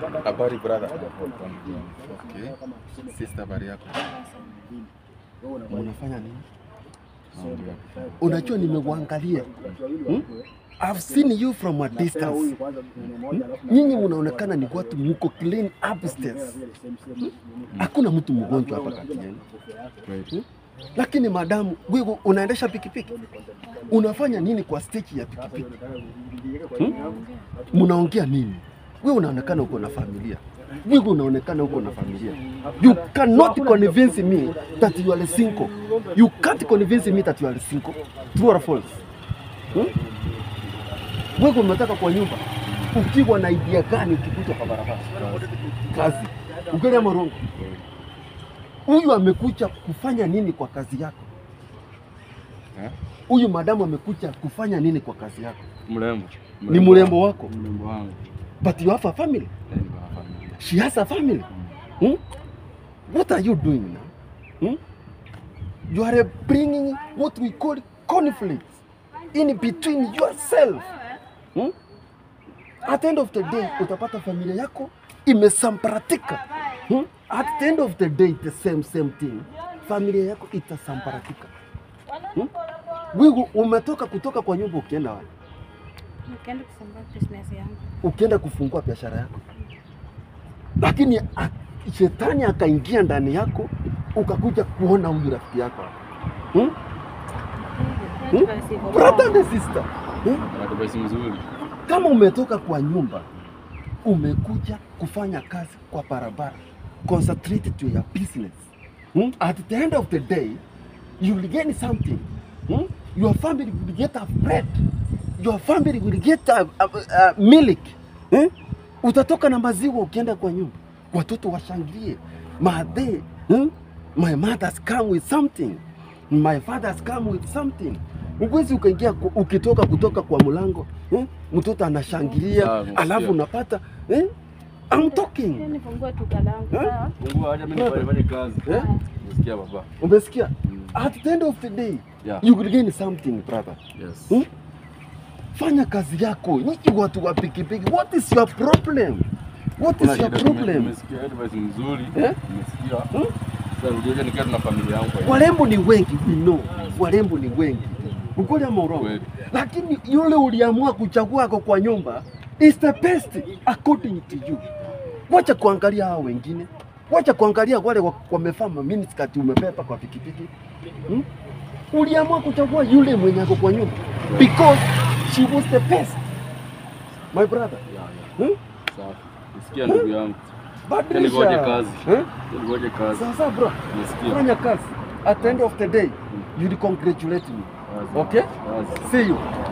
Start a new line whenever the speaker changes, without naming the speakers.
Habari brother. Okay. Sister, habari yako? Unafanya nini?
Unajua nimekuangalia. Hmm? I've seen you from a distance. Hmm? Nyinyi mnaonekana ni watu mko clean upstairs. Hmm? Hakuna mtu mgonjwa hapa kati yenu.
Kweli.
Lakini madamu, wewe unaendesha pikipiki. Unafanya nini kwa stage ya pikipiki? Hmm? Mnaongea nini? Wewe unaonekana uko na familia. Wewe unaonekana uko na familia. You cannot convince me that you are single. You can't convince me that you are single. True or false? Hmm? Wewe unataka kwa nyumba ukiwa na idea gani ukikuja kwa barabara? Kazi. Ukweli ama urongo? Huyu amekuja kufanya nini kwa kazi yako?
Eh?
Huyu madamu amekuja kufanya nini kwa kazi yako?
Mrembo.
Ni mrembo wako.
Mrembo wangu.
But you have a family.
Eh, niko na familia.
She has a family. Hmm? What are you doing now? Hmm? You are bringing what we call conflict in between yourself. Hmm? At the end of the day, utapata familia yako imesambaratika. Hmm? At the end of the day, the same same thing. Familia yako itasambaratika. Hmm? Wewe umetoka kutoka kwa nyumba ukienda wapi?
Nikaenda kufungua business yangu.
ukienda kufungua biashara yako, lakini a- shetani akaingia ndani yako, ukakuja kuona huyu rafiki yako hmm? Hmm? Brother and sister hmm?
Advice mzuri.
Kama umetoka kwa nyumba umekuja kufanya kazi kwa barabara, concentrate to your business hmm? At the end of the day you will gain something hmm? Your family will get a bread, your family will get a, a, a milk hmm? Utatoka na maziwa ukienda kwa nyumba, watoto washangilie madhe hmm? My mother's come with something, my father's come with something. Uwezi ukaingia ku- ukitoka kutoka kwa mlango eh? Mtoto anashangilia
Sawa, nasikia.
alafu unapata eh? I'm talking.
Nifungue duka langu.
Eh?
sawa?
Fungua aje mimi nifanye fanye kazi.
Eh?
Nasikia baba.
Umesikia?
Mm.
At the end of the day
Yeah.
you will gain something brother.
Yes.
Hmm? Fanya kazi yako. Nyinyi watu wa pikipiki, what is your problem? What
Kuna
is your
shida, nime-
problem?
Nimesikia advice mzuri.
Eh?
Nimesikia.
Hmm?
Sasa ndio nikiwa na familia yangu. kwa hiyo.
Warembo ni wengi, we know. Warembo ni wengi. Ukweli ama urongo?
Kweli.
Lakini yule uliamua kuchagua ako kwa nyumba is the best according to you. Wacha kuangalia hao wengine, wacha kuangalia wale wa- wamevaa miniskirt umepepa kwa pikipiki hmm? Uliamua kuchagua yule mwenye ako kwa nyumba because she was the best my brother.
Yeah, yeah.
Hmm?
Sawa. Nisikia ndugu yangu.
Badilisha.
Ngoje kazi.
Eh?
Ngoje kazi.
Sasa bro,
Nisikia.
fanya kazi. At the end of the day, you'll congratulate me.
Kazi.
Okay?
Kazi.
See you.